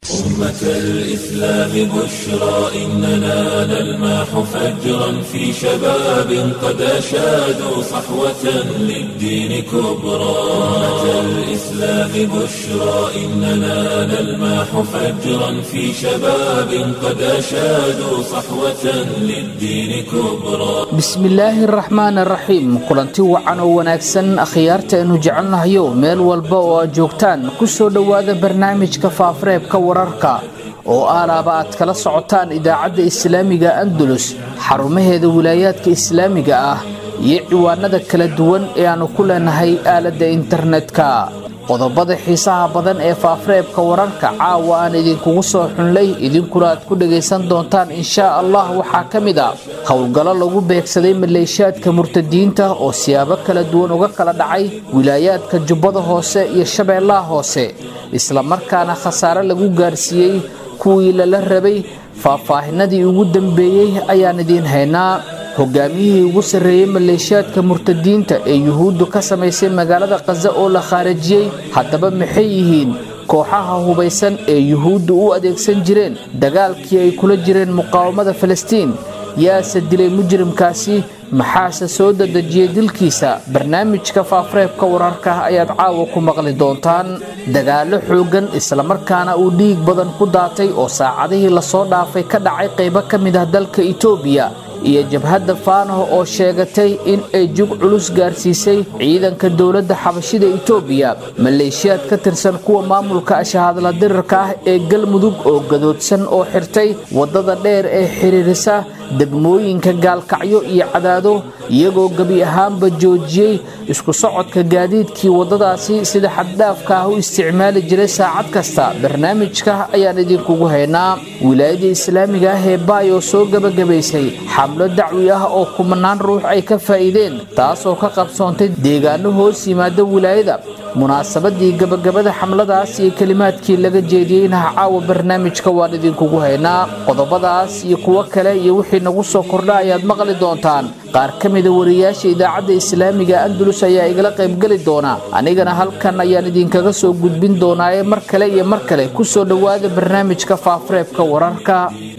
أمة الإسلام بشرى إننا نلمح فجرا في شباب قد أشادوا صحوة للدين كبرى أمة الإسلام بشرى إننا نلمح فجرا في شباب قد أشادوا صحوة للدين كبرى bismillaahi araxmaan araxiim kulanti wacan oo wanaagsan akhyaarta aynu jecelnahayo meel walba oo aad joogtaan ku soo dhowaada barnaamijka faafareebka wararka oo aalaaba aad kala socotaan idaacadda islaamiga andalus xarumaheeda wilaayaadka islaamiga ah iyo ciwaanada kala duwan ee aannu ku leenahay aaladda internetka qodobada xiisaha badan ee faafareebka wararka caawa aan idinkugu soo xunlay idinkuna aad ku dhagaysan doontaan inshaa allah waxaa ka mid a howlgallo lagu beegsaday maleeshiyaadka murtadiinta oo siyaabo kala duwan uga kala dhacay wilaayaadka jubbada hoose iyo shabeellaha hoose islamarkaana khasaare lagu gaarsiiyey kuwii lala rabay faahfaahinadii ugu dambeeyey ayaan idiin haynaa hogaamiyihii ugu sarreeyey maleeshiyaadka murtadiinta ee yuhuuddu ka samaysay magaalada khaza oo la khaarajiyey haddaba maxay yihiin kooxaha hubaysan ee yuhuuddu u adeegsan jireen dagaalkii ay kula jireen muqaawamada falastiin yaase dilay mujrimkaasi maxaase soo dadejiyey dilkiisa barnaamijka faafareebka wararka ayaad caawa ku maqli doontaan dagaallo xooggan islamarkaana uu dhiig badan ku daatay oo saacadihii lasoo dhaafay ka dhacay qaybo ka mid ah dalka itoobiya iyo jabhadda faanaho oo sheegatay in ay jug culus gaarsiisay ciidanka dowladda xabashida itoobiya maleeshiyaad ka tirsan kuwa maamulka ashahadla dirirka ah ee galmudug oo gadoodsan oo xirtay waddada dheer ee xiriirisa degmooyinka gaalkacyo iyo cadaado iyagoo gebi ahaanba joojiyey isku socodka gaadiidkii waddadaasi sida xaddhaafka ah u isticmaali jiray saacad kasta barnaamijka ayaan idinkugu haynaa wilaayada islaamiga ah ee baay oo soo gebagabaysay xamlo dacwi ah oo kumanaan ruux ay ka faa'iideen taasoo ka qabsoontay deegaano hoos yimaada wilaayada munaasabadii gabagabada xamladaas iyo kelimaadkii laga jeediyeynaha caawa barnaamijka waan idinkugu haynaa qodobadaas iyo kuwo kale iyo wixii nagu soo kordha ayaad maqli doontaan qaar ka mida wariyaasha idaacadda islaamiga andalus ayaa igala qaybgeli doona anigana halkan ayaan idinkaga soo gudbin doonaaye mar kale iyo mar kale ku soo dhowaada barnaamijka faafareebka wararka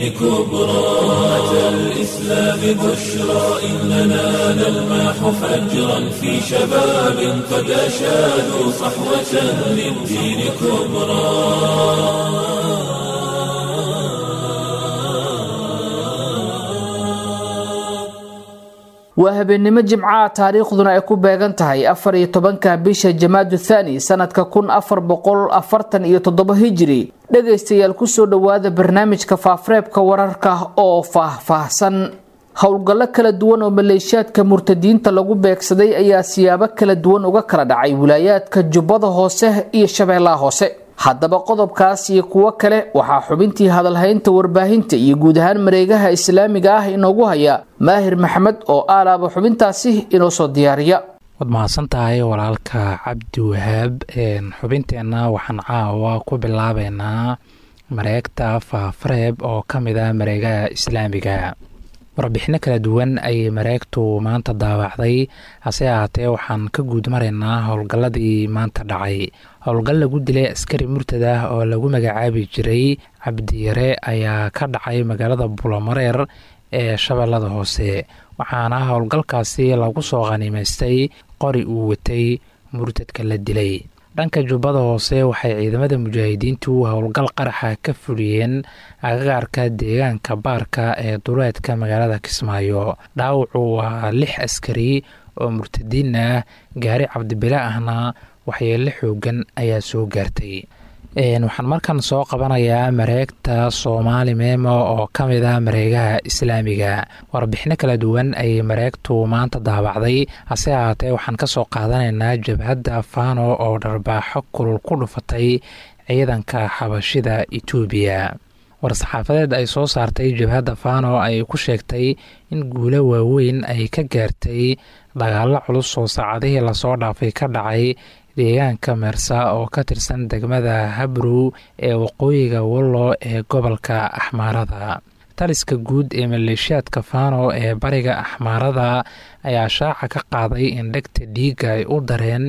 كبرى أمة الإسلام بشرى إننا نلمح فجرا في شباب قد أشادوا صحوة للدين كبرى waa habeennimo jimcaha taariikhduna ay ku beegan tahay afar iyo tobanka bisha jamaadu thaani sanadka kun afar boqol afartan iyo toddoba hijiri dhegaystayaal kusoo dhowaada barnaamijka faafareebka wararka oo faah-faahsan howlgallo kala duwan oo maleeshiyaadka murtadiinta lagu beegsaday ayaa siyaabo kala duwan uga kala dhacay wilaayaadka jubbada hoose iyo shabeellaha hoose haddaba qodobkaas iyo kuwo kale waxaa xubintii hadalhaynta warbaahinta iyo guud ahaan mareegaha islaamiga ah inoogu haya maahir maxamed oo aalaaba xubintaasi inoo soo diyaariya waad mahadsan tahay walaalka cabdi wahaab xubinteenna waxaan caawa ku bilaabeynaa mareegta faafareeb oo ka mid ah mareegaha islaamiga warbixino kala duwan ayay mareegtu maanta daawacday hase ahaatee waxaan ka guud maraynaa howlgalladii maanta dhacay howlgal lagu dilay askari murtad ah oo lagu magacaabi jiray cabdiyare ayaa ka dhacay magaalada bulomareer ee shabeellada hoose waxaana howlgalkaasi lagu soo khaniimaystay qori uu watay murtadka la dilay dhanka jubbada hoose waxay ciidamada mujaahidiintu howlgal qaraxa ka fuliyeen agagaarka deegaanka baarka ee duleedka magaalada kismaayo dhaawacu waa lix askari oo murtadiin ah gaari cabdibile ahna waxyeelo xoogan ayaa soo gaartay waxaan markan soo qabanayaa mareegta soomaali meemo oo ka mid ah mareegaha islaamiga warbixino kala duwan ayay mareegtu maanta daabacday hase ahaatee waxaan ka soo qaadanaynaa jabhadda fano oo dharbaaxo kulul ku dhufatay ciidanka xabashida etoobiya war-saxaafadeed ay soo saartay jabhadda fano ay ku sheegtay in guulo waaweyn ay ka gaartay dagaalo culus oo saacadihii lasoo dhaafay ka dhacay deegaanka meersa oo ka tirsan degmada habrow ee waqooyiga wallo ee gobolka axmaarada taliska guud ee maleeshiyaadka fano ee bariga axmaarada ayaa shaaca ka qaaday in dhegta dhiiga ay u dareen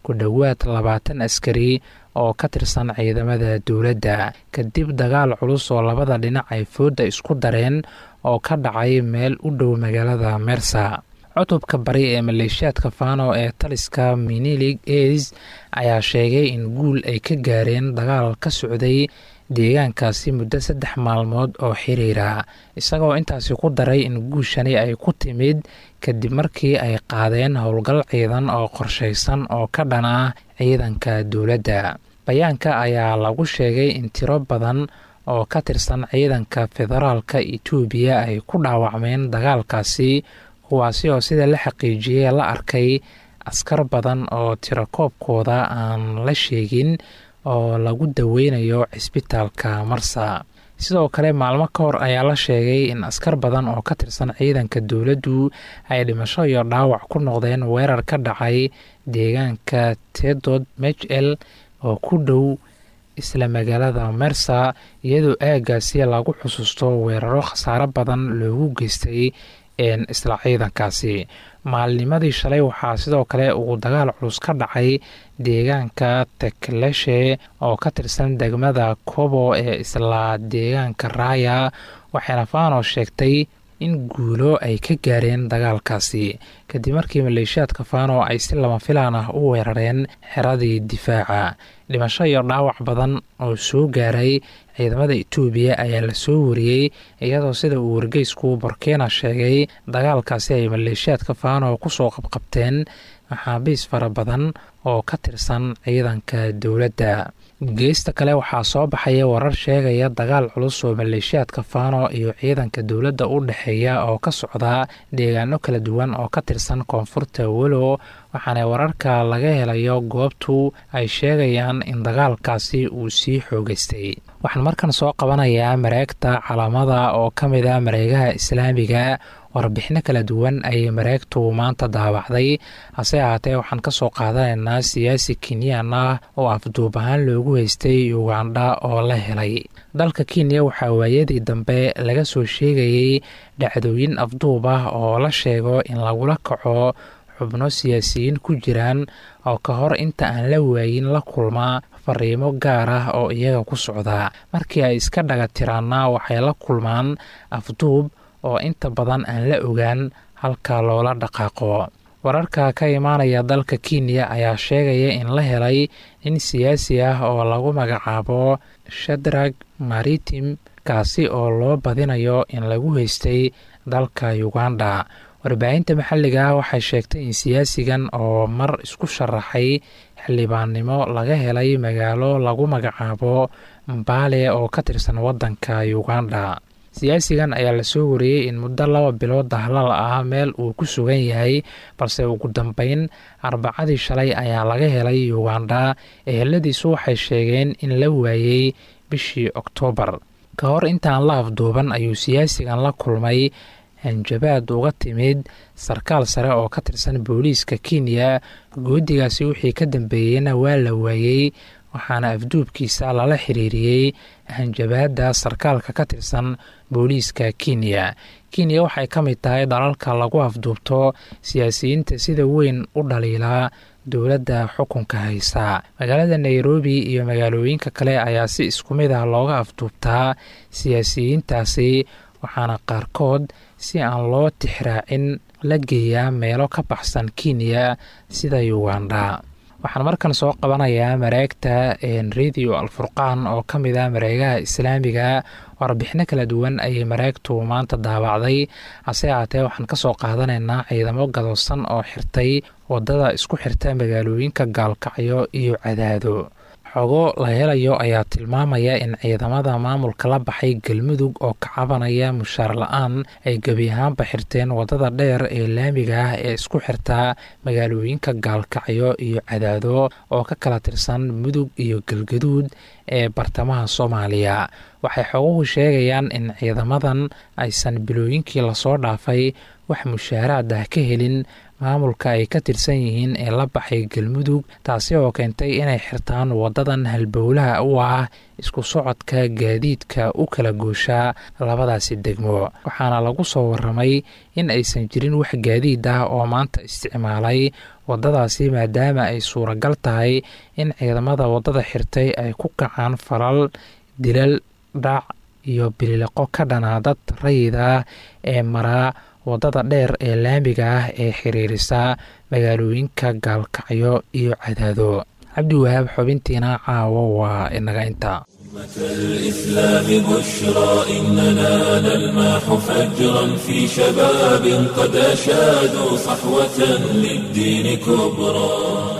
ku dhowaad labaatan askari oo ka tirsan ciidamada dowladda kadib dagaal culus oo labada dhinac ay foodda isku dareen oo ka dhacay meel u dhow magaalada mersa cutubka bari ee maleeshiyaadka fano ee taliska minilig eis ayaa sheegay in guul ay ka gaareen dagaal ka socday deegaankaasi muddo saddex maalmood oo xiriira isagoo intaasi ku daray in guushani ay ku timid kadib markii ay qaadeen howlgal ciidan oo qorshaysan oo ka dhan ah ciidanka dowladda bayaanka ayaa lagu sheegay in tiro badan oo ka tirsan ciidanka federaalka etoobiya ay ku dhaawacmeen dagaalkaasi kuwaasi oo sida la xaqiijiyey la arkay askar badan oo tirakoobkooda aan la sheegin oo lagu daweynayo cisbitaalka marsa sidoo kale maalmo ka hor ayaa la sheegay in askar badan oo ka tirsan ciidanka dowladdu ay dhimasho iyo dhaawac ku noqdeen weerar ka dhacay deegaanka tedod mejel oo ku dhow isla magaalada mersa iyadoo aagaasi lagu xusuusto weeraro khasaaro badan loogu geystay isla ciidankaasi maalnimadii shalay waxaa sidoo kale uu dagaal culus ka dhacay deegaanka tekleshe oo ka tirsan degmada kobo ee isla deegaanka raaya waxayna fano sheegtay in guulo ay ka gaareen dagaalkaasi kadib markii maleeshiyaadka fano ay si lama filaan ah u weerareen xeradii difaaca dhimasho iyo dhaawac badan oo soo gaaray ciidamada etoobiya ayaa la soo wariyey iyadoo sida uu wargeysku borkena sheegay dagaalkaasi ay maleeshiyaadka fano kusoo qabqabteen maxaabiis fara badan oo ka tirsan ciidanka dowladda geesta kale waxaa soo baxaya warar sheegaya dagaal culus oo maleeshiyaadka fano iyo ciidanka dowladda u dhexeeya oo ka socda deegaano kala duwan oo ka tirsan koonfurta welo waxaana wararka laga helayo goobtu ay sheegayaan in dagaalkaasi uu sii xoogeystay waxaan markan soo qabanayaa mareegta calaamada oo ka mid a mareegaha islaamiga warbixino kala duwan ayay mareegtu maanta daabacday hase ahaatee waxaan ka soo qaadanaynaa siyaasi kenyan ah oo afduub ahaan loogu haystay ugandha oo la helay dalka kenya waxaa waayadii dambe laga soo sheegayey dhacdooyin afduub ah oo la sheego in lagula kaco xubno siyaasiyiin ku jiraan oo ka hor inta aan la waayin la kulma fariimo gaar ah oo iyaga ku socda markii ay iska dhaga tiraanna waxay la kulmaan afduub oo inta badan aan la ogaan halka loola dhaqaaqo wararka ka imaanaya dalka kenya ayaa sheegaya in la helay nin siyaasi ah oo lagu magacaabo shadrag maritim kaasi oo loo badinayo in lagu haystay dalka uganda warbaahinta maxalliga ah waxay sheegtay in siyaasigan oo mar isku sharaxay xildhibaannimo laga helay magaalo lagu magacaabo mbaale oo ka tirsan waddanka uganda siyaasigan ayaa lasoo wariyey in muddo laba bilood dahlal ah meel uu ku sugan yahay balse ugu dambeyn arbacadii shalay ayaa laga helay uganda eheladiisu waxay sheegeen in la waayey bishii oktoobar ka hor intaan la afduuban ayuu siyaasigan la kulmay hanjabaad uga timid sarkaal sare oo ka tirsan booliiska kenya goodigaasi wixii ka dambeeyeyna waa la waayey waxaana afduubkiisa lala xiriiriyey hanjabaadda sarkaalka ka tirsan booliiska kenya kenya waxay ka mid tahay dalalka lagu afduubto siyaasiyiinta sida weyn u dhaliilaa dowladda xukunka haysa magaalada nairobi iyo magaalooyinka kale ayaa si isku mid ah looga afduubtaa siyaasiyiintaasi waxaana qaarkood si aan loo tixraacin la geeyaa meelo ka baxsan kenya sida uganda waxaan markan soo qabanayaa mareegta radio alfurqaan oo ka mid ah mareegaha islaamiga warbixino kala duwan ayay mareegtu maanta daabacday hase ahaatee waxaan kasoo qaadanaynaa ciidamo gadoosan oo xirtay wadada isku xirta magaalooyinka gaalkacyo iyo cadaado xogo la helayo ayaa tilmaamaya in ciidamada maamulka la baxay galmudug oo ka cabanaya mushaar la-aan ay gebi ahaanba xirteen wadada dheer ee laamiga ah ee isku xirta magaalooyinka gaalkacyo iyo cadaado oo ka kala tirsan mudug iyo galgaduud ee bartamaha soomaaliya waxay xoguhu sheegayaan in ciidamadan aysan bilooyinkii lasoo dhaafay wax mushaaraad ah ka helin maamulka ay ka tirsan yihiin ee la baxay galmudug taasi oo keentay inay xirtaan wadadan halbowlaha u ah isku socodka gaadiidka u kala gooshaa labadaasi degmo waxaana lagu soo waramay in aysan jirin wax gaadiid ah oo maanta isticmaalay wadadaasi maadaama ay suuragal tahay in ciidamada wadada xirtay ay ku kacaan falal dilal dhac iyo bilileqo ka dhanaa dad rayid ah ee maraa wadada dheer ee laamiga ah ee xiriirisa magaalooyinka gaalkacyo iyo cadaado cabdiwahaab xubintiina caawo waa inaga intaa الإسلام بشرى إننا نلمح فجرا في شباب قد أشادوا صحوة للدين كبرى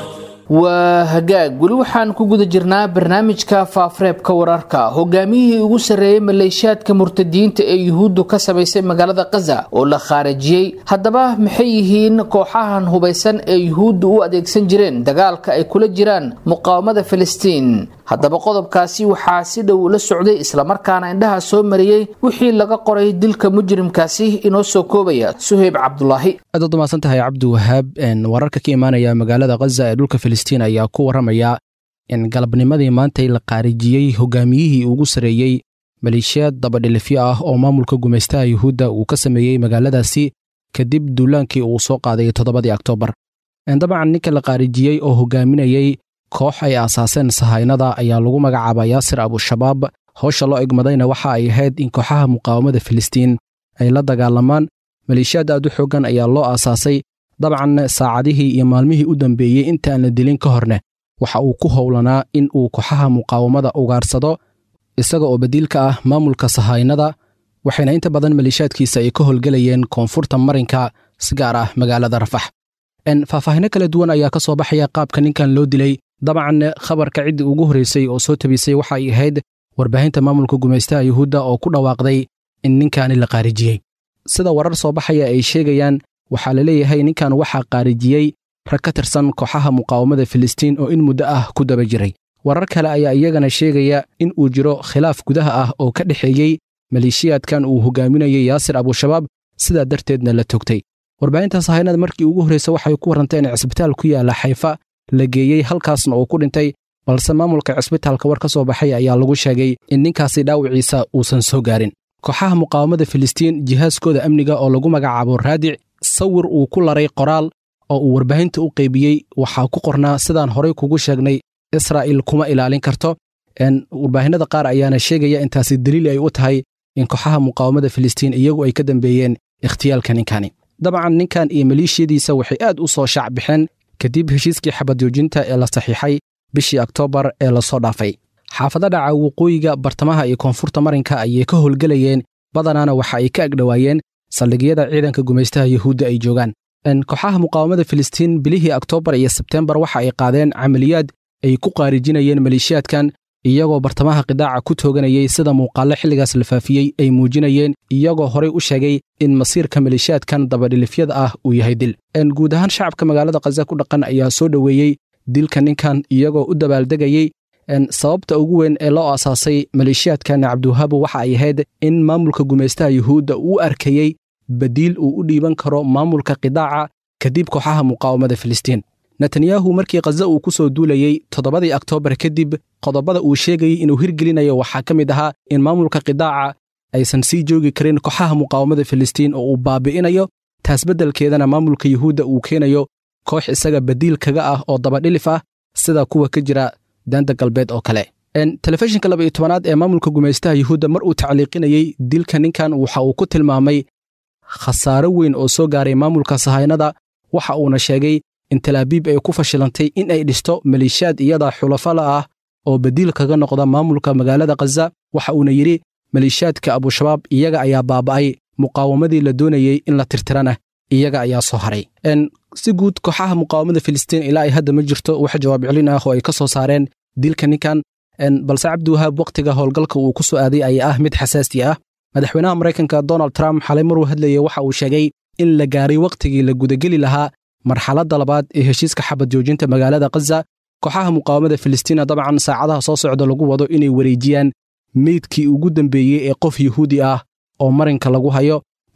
waa hagaag weli waxaan ku guda jirnaa barnaamijka faafareebka wararka hogaamiyihii ugu sarreeyey maleeshiyaadka murtadiyiinta ee yuhuuddu ka samaysay magaalada kaza oo la khaarijiyey haddaba maxay yihiin kooxahan hubaysan ee yuhuuddu u adeegsan jireen dagaalka ay kula jiraan muqaawamada filistiin haddaba qodobkaasi waxaa si dhow la socday islamarkaana indhaha soo mariyey wixii laga qoray dilka mujrimkaasi inoo soo koobaya suheyb cabdulaahi aad ad umaasan tahay cabdiwahaab wararka ka imaanaya magaalada khaza ee dhulka filistiin ayaa ku warramaya in galabnimadii maantay la qaarijiyey hogaamiyihii ugu sarreeyey maleeshiyaad dabadhilifyo ah oo maamulka gumaystaha yuhuudda uu ka sameeyey magaaladaasi kadib duulaankii uu soo qaaday toddobadii oktoobar dabcan ninka la qaarijiyey oo hogaaminayey koox ay aasaaseen sahaynada ayaa lagu magacaabaa yaasir abushabaab howsha loo egmadayna waxa ay ahayd in kooxaha muqaawamada filistiin ay la dagaalamaan maleeshiyaad aad u xooggan ayaa loo aasaasay dabcan saacadihii iyo maalmihii u dambeeyey intaan la dilin ka horne waxa uu ku howlanaa in uu kooxaha muqaawamada ugaarsado isaga oo badiilka ah maamulka sahaynada waxayna inta badan maleeshiyaadkiisa ay ka howlgelayeen koonfurta marinka si gaar ah magaalada rafax faahfaahino kala duwan ayaa ka soo baxaya qaabka ninkan loo dilay dabcan khabarka ciddii ugu horreysay oo soo tabisay waxa ay ahayd warbaahinta maamulka gumaystaha yuhuudda oo ku dhawaaqday in ninkaani la qaarijiyey sida warar soo baxaya ay sheegayaan waxaa la leeyahay ninkan waxaa qaarijiyey rag ka tirsan kooxaha muqaawamada filistiin oo in muddo ah ku daba jiray warar kale ayaa iyagana sheegaya in uu jiro khilaaf gudaha ah oo ka dhexeeyey maleeshiyaadkan uu hogaaminayay yaasir abushabaab sidaa darteedna la togtay warbaahinta sahaynada markii ugu horreysa waxay ku warrantay in cisbitaal ku yaalla xayfa la geeyey halkaasna uu ku dhintay balse maamulka cisbitaalka war ka soo baxay ayaa lagu sheegay in ninkaasi dhaawiciisa uusan soo gaarin kooxaha muqaawamada filistiin jihaaskooda amniga oo lagu magacaabo raadic sawir uu ku laray qoraal oo uu warbaahinta u qaybiyey waxaa ku qornaa sidaan horay kugu sheegnay israa'il kuma ilaalin karto warbaahinada qaar ayaana sheegaya intaasi daliil ay u tahay in kooxaha muqaawamada filistiin iyagu ay ka dambeeyeen ikhtiyaalka ninkani dabcan ninkan iyo maleeshiyadiisa waxay aad u soo shaac baxeen kadib heshiiskii xabadjoojinta ee la saxiixay bishii oktoobar ee lasoo dhaafay xaafado dhaca waqooyiga bartamaha iyo koonfurta marinka ayay ka howlgelayeen badanaana waxa ay ka agdhowaayeen saldhigyada ciidanka gumaystaha yuhuudda ay joogaan kooxaha muqaawamada filistiin bilihii oktoobar iyo sebteembar waxa ay qaadeen camaliyaad ay ku qaarijinayeen maleeshiyaadkan iyagoo bartamaha qidaaca ku tooganayay sida muuqaallo xilligaas la faafiyey ay muujinayeen iyagoo horay u sheegay in masiirka maleeshiyaadkan dabadhilifyada ah uu yahay dil guud ahaan shacabka magaalada khaza ku dhaqan ayaa soo dhoweeyey dilka ninkan iyagoo u dabaaldegayey sababta ugu weyn ee loo aasaasay maleeshiyaadkan cabdiwahaabu waxa ay ahayd in maamulka gumaystaha yuhuudda uu arkayey badiil uu u dhiiban karo maamulka qidaaca kadib kooxaha muqaawamada filistiin netanyahu markii khaza uu ku soo duulayey toddobadii oktoobar kadib qodobada uu sheegayey inuu hirgelinayo waxaa ka mid ahaa in maamulka qidaaca aysan sii joogi karin kooxaha muqaawamada filistiin oo uu baabi'inayo taas beddelkeedana maamulka yuhuudda uu keenayo koox isaga badiil kaga ah oo dabadhilif ah sida kuwa ka jira daanta galbeed oo kale telefishinka laba iyo tobanaad ee maamulka gumaystaha yuhuudda mar uu tacliiqinayey dilka ninkan waxa uu ku tilmaamay khasaaro weyn oo soo gaaray maamulka sahaynada waxa uuna sheegay in talaabiib ay ku fashilantay in ay dhisto maleeshiyaad iyada xulafala ah oo badiil kaga noqda maamulka magaalada khaza waxa uuna yidhi maleeshiyaadka abushabaab iyaga ayaa baaba'ay muqaawamadii la doonayey in la tirtirana iyaga ayaa soo haray si guud kooxaha muqaawamada filistiin ilaa ay hadda ma jirto wax jawaab celin ah oo ay ka soo saareen dilka ninkan balse cabdiwahaab wakhtiga howlgalka uu ku soo aaday ayaa ah mid xasaasi ah madaxweynaha maraykanka donald trump xalay maruu hadlayay waxa uu sheegay in la gaaray wakhtigii la gudageli lahaa marxaladda labaad ee heshiiska xabad joojinta magaalada khaza kooxaha muqaawamada filistiina dabcan saacadaha soo socda lagu wado inay wareejiyaan meydkii ugu dambeeyey ee qof yuhuudi ah oo marinka lagu hayo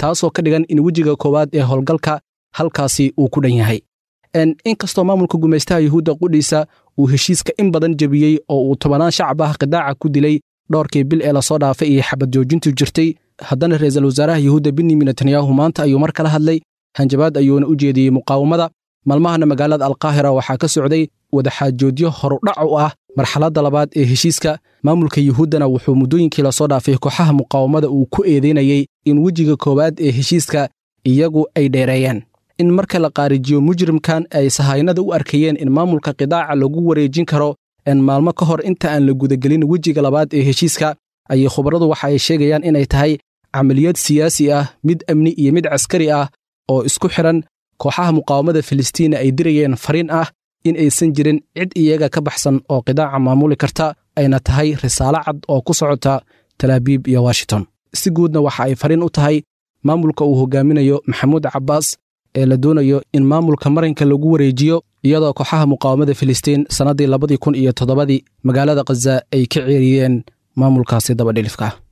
taasoo ka dhigan in wejiga koowaad ee howlgalka halkaasi uu ku dhan yahay inkastoo maamulka gumaystaha yuhuudda qudhiisa uu heshiiska in badan jebiyey oo uu tobanaan shacab ah qidaaca ku dilay dhowrkii bil ee lasoo dhaafay iyo xabad joojintu jirtay haddana ra-iisul wasaaraha yuhuudda benyamin netanyahu maanta ayuu mar kala hadlay hanjabaad ayuuna u jeediyey muqaawamada maalmahana magaalada alkaahira waxaa ka socday wadaxaajoodyo horudhac u ah marxaladda labaad ee heshiiska maamulka yuhuuddana wuxuu muddooyinkii lasoo dhaafay kooxaha muqaawamada uu ku eedeynayey in wejiga koowaad ee heshiiska iyagu ay dheereeyeen in marka la qaarijiyo mujrimkan ay sahaynada u arkayeen in maamulka qidaaca lagu wareejin karo en maalmo ka hor inta aan la gudagelin wejiga labaad ee heshiiska ayay khubaradu waxa ay sheegayaan inay tahay camaliyad siyaasi ah mid amni iyo mid caskari ah oo isku xidhan kooxaha muqaawamada filistiina ay dirayeen fariin ah in aysan jirin cid iyaga ka baxsan oo qidaaca maamuli karta ayna tahay risaalo cad oo ku socota talaabiib iyo washington si guudna waxa ay fariin u tahay maamulka uu hogaaminayo maxamuud cabbaas ee la doonayo in maamulka marinka lagu wareejiyo iyadoo kooxaha muqaawamada filistiin sannaddii labadii kun iyo toddobadii magaalada khaza ay ka ceeriyeen maamulkaasi dabadhilifka ah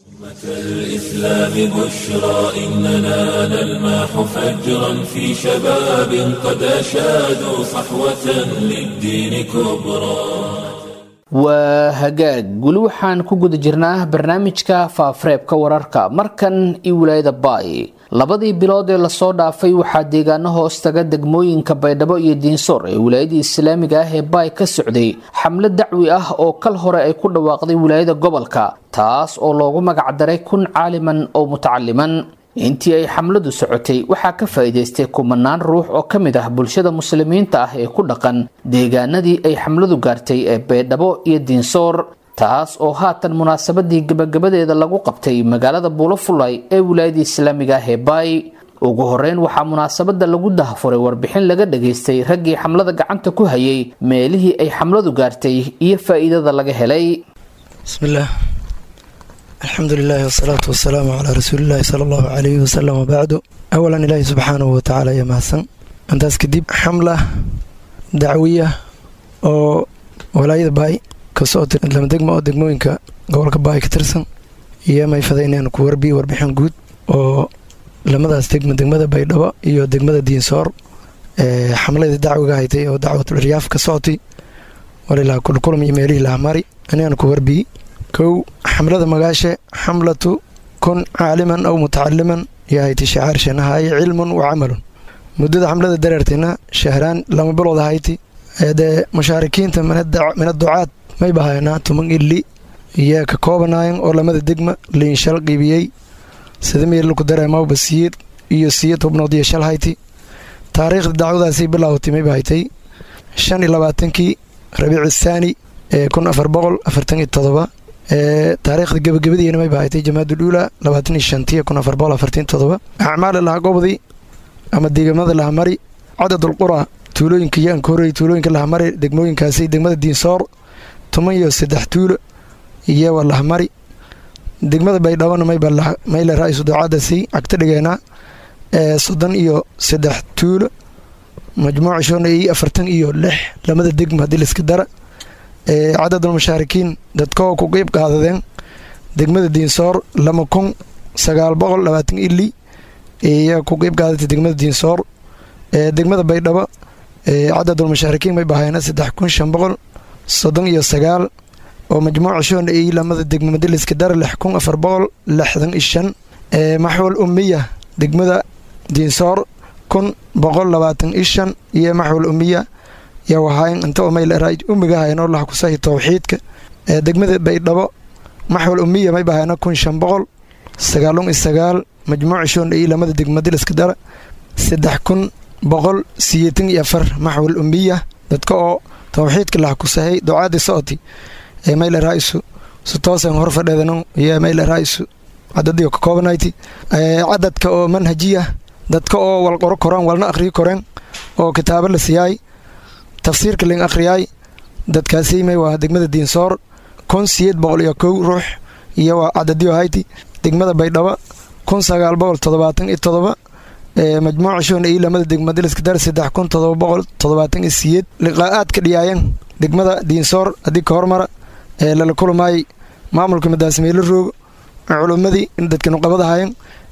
الإسلام بشرى إننا نلمح فجرا في شباب قد أشادوا صحوة للدين كبرى waa hagaag weli waxaan ku guda jirnaa barnaamijka faafareebka wararka markan iyo wilaayada baay labadii bilood ee lasoo dhaafay waxaa deegaano hoos taga degmooyinka baydhabo iyo diinsoor ee wilaayadii islaamiga ah ee baay ka socday xamlad dacwi ah oo kal hore ay ku dhawaaqday wilaayada gobolka taas oo loogu magacdaray kun caaliman oo mutacaliman intii ay xamladu socotay waxaa ka faa'iidaystay kumanaan ruux oo ka mid ah bulshada muslimiinta ah ee ku dhaqan deegaanadii ay xamladu gaartay ee baydhabo iyo diinsoor taas oo haatan munaasabadii gabagabadeeda lagu qabtay magaalada buulofulay ee wilaayadii islaamiga ah ee baay ugu horeyn waxaa munaasabada lagu dahafuray warbixin laga dhageystay raggii xamlada gacanta ku hayay meelihii ay xamladu gaartay iyo faa'iidada laga helay bismillaah alxamdu lilahi wasalaatu wasalaamu calaa rasuulillahi sala allahu calayhi wasalam wabacdu awalan ilaahi subxaanahu watacaala ayaa mahadsan intaas kadib xamla dacwiya oo walaayada baay ka socota lama degma oo degmooyinka gobolka baay ka tirsan iyo mayfada inaan ku warbiye warbixin guud oo lamadaas degma degmada baydhabo iyo degmada diinsoor ee xamladii dacwiga haytay oo dacwatul iryaaf ka socotay walilaa kulkulum iyo meelihii lahamari inaan ku warbiye kow xamlada magaashe xamlatu kun caaliman aw mutacaliman yahayti shacaar shanahaye cilmun wa camalun muddada xamlada dareertayna shahraan lama bilood ahayti dee mushaarikiinta mina ducaad may bahaynaa tuman ili iyo ka koobanayan oo lamada degma liinshal qiibiyey sida meelku dareemaw basiir iyo siyad hubnood iyo shal hayti taariikhda dacwadaasay bilaawtay may bahaytay shan iyo labaatankii rabiic thaani ee kun afar boqol afartan iyo todoba taariikhda gebagabadiina may bahatay jamaadul uula labaatan iyo shantiya kun afar boqol afartan todoba acmaali laha gobdi ama deegamada lahamari cadadul qura tuulooyinka yaan ka horreeyay tuulooyinka lahamari degmooyinkaasi degmada diinsoor toban iyo saddex tuulo iyowa lahamari degmada baydhabona mayle ra-isu ducaadasi cagta dhigeena soddon iyo saddex tuulo majmuuca shona iyo afartan iyo lix lamada degma haddii laiska dara cadadul mushaarikiin dadkoo ku qeyb qaadadeen degmada diinsoor lama kun sagaal boqol labaatan ili iyo ku qeyb qaadatay degmada diinsoor degmada baydhabo cadadul mushaarikiin may bahayna saddex kun shan boqol soddon iyo sagaal oo majmuuca shoona iyo lamada degma madaliska dara lix kun afar boqol lixdan iyo shan maxwal umiya degmada diinsoor kun boqol labaatan iyo shan iyo maxwal umiya yaa wahayn inta umayleraa umiga haynoo laha kusahi towxiidka ee degmada baydhabo maxwal umiya may bahayna kun shan boqol sagaalun iyo sagaal majmuuca shoona iyo lamada degma madaliska dara saddex kun boqol siyeetan iyo afar maxwal umiya dadka oo towxiidka laha kusahay ducaadii socoti ee mayle raisu su toosan hor fadheedano iyo mayle raisu cadadii ka koobanayti cadadka oo manhajiya dadka oo wal qoro koraan walna akhriyi koreen oo kitaabo la siyaay tafsiirka ling akhriyaay dadkaasi may waa degmada diinsoor kun siyeed boqol iyo kow ruux iyo waa cadadiyo hayti degmada baydhabo kun sagaal boqol toddobaatan iyo todoba majmuuca shoona iyo lamada degma daliska dar saddex kun todoba boqol toddobaatan iyo siyeed liqaa'aadka dhiyaayeen degmada diinsoor haddii ka hormara ee lala kulamaayay maamulka madaasmeelo roogo culummadii in dadka nuqabada hayan